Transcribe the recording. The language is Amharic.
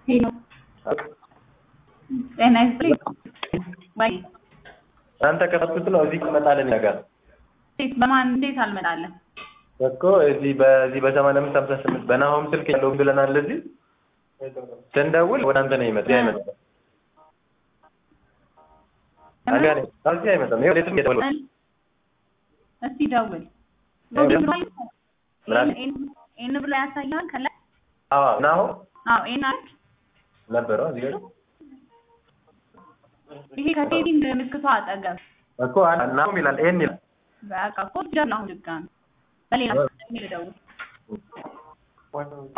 ሄሎ ጤና ይስጥልኝ። ወይ አንተ ከፈትኩት ነው እዚህ ትመጣለህ ነገር እንዴት በማን እንዴት አልመጣለን? እኮ እዚህ በዚህ በሰማንያ አምስት ሀምሳ ስምንት በናሆም ስልክ ያለው ብለናል። እዚህ ስንደውል ወደ አንተ ነው ይመጣ አይመጣም። ታዲያ ነው እዚህ አይመጣም። ይኸው የትም እየደወልኩ እስቲ ደውል። ኤን ብሎ ያሳያል ከላይ አዎ ናሆም አዎ ኤን አንድ ነበረ እዚህ ጋር ይሄ ከቴዲንግ ምልክቷ አጠገብ እኮ ናሆም ይላል ኤን ይላል በቃ እኮ ጀምር አሁን ድጋሚ በሌላ ልደውል